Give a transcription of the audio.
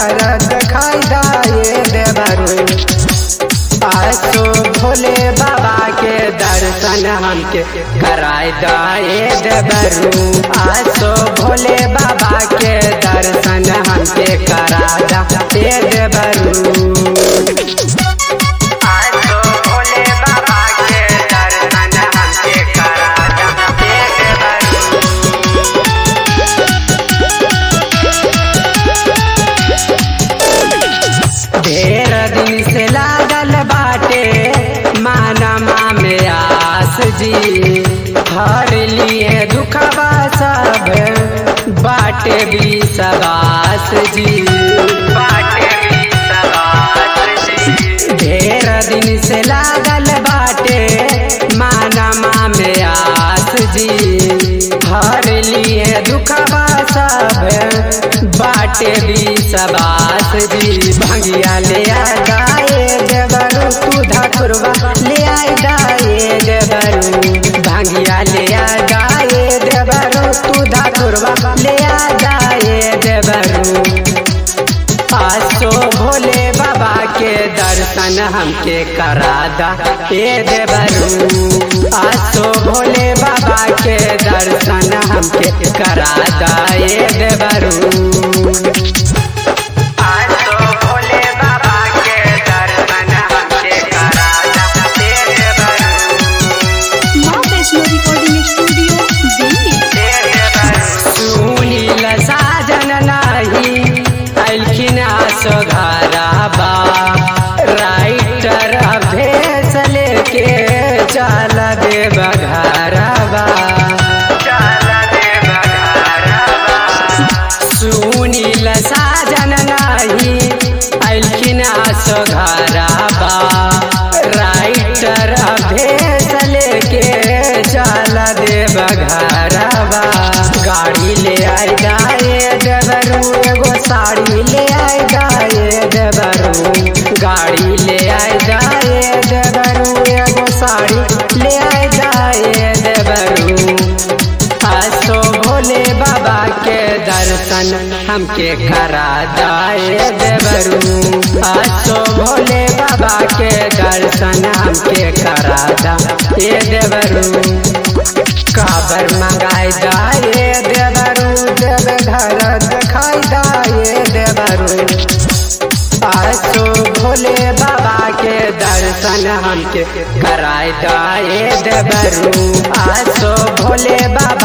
घर दिखाई दाए देवरू आसो भोले बाबा के दर्शन हमके कराई दाए देवरू आसो भोले बाबा के दर्शन हमके करा दे देवरू आसो भोले बाबा के दर्शन हमके करा दे देवरू ढेर दिन से लागल बाटे मानमा में आस जी हर लिए दुखबा सब बाटे भी सबास जी बाटे भी सबास जी ढेर दिन से लागल बाटे मानमा में आस जी हर लिए दुखबा सब बाटे भी सबास जी भंगिया ले आ गाए देवरू तू धकुरवा ले आए गाए देवरू भंगिया ले आ गाए देवरू तू धकुरवा ले आ गाए देवरू आसो भोले बाबा के दर्शन हमके करा दा ए देवरू आसो भोले बाबा के दर्शन हमके करा दा ए देवरू आसो भोले बाबा के दर्शन हमके करा दा ए देवरू माँ वैष्णो रिकॉर्डिंग स्टूडियो दिल्ली सुनील साजन नाही अलखिन आसो घराबा राइटर अभेस लेके चल दे बघाराबा सुनील साजन नाही अलखिन आसो घराबा राइटर अभेस लेके चल दे बघाराबा गाड़ी ले आई गाए देवरू एगो साड़ी ले आई गाए देवरू गाड़ी ले आई गाए देवरू एगो साड़ी ले आई गाए देवरू आसो भोले बाबा के दर्शन हमके करा दाए देवरू आसो भोले बाबा के दर्शन हमके करा दा ए देवरू काबर मंगाई दाए देवरू देव घर दिखाई दाए देवरू आसो भोले बाबा के दर्शन हमके कराई दाए देवरू आसो भोले बाबा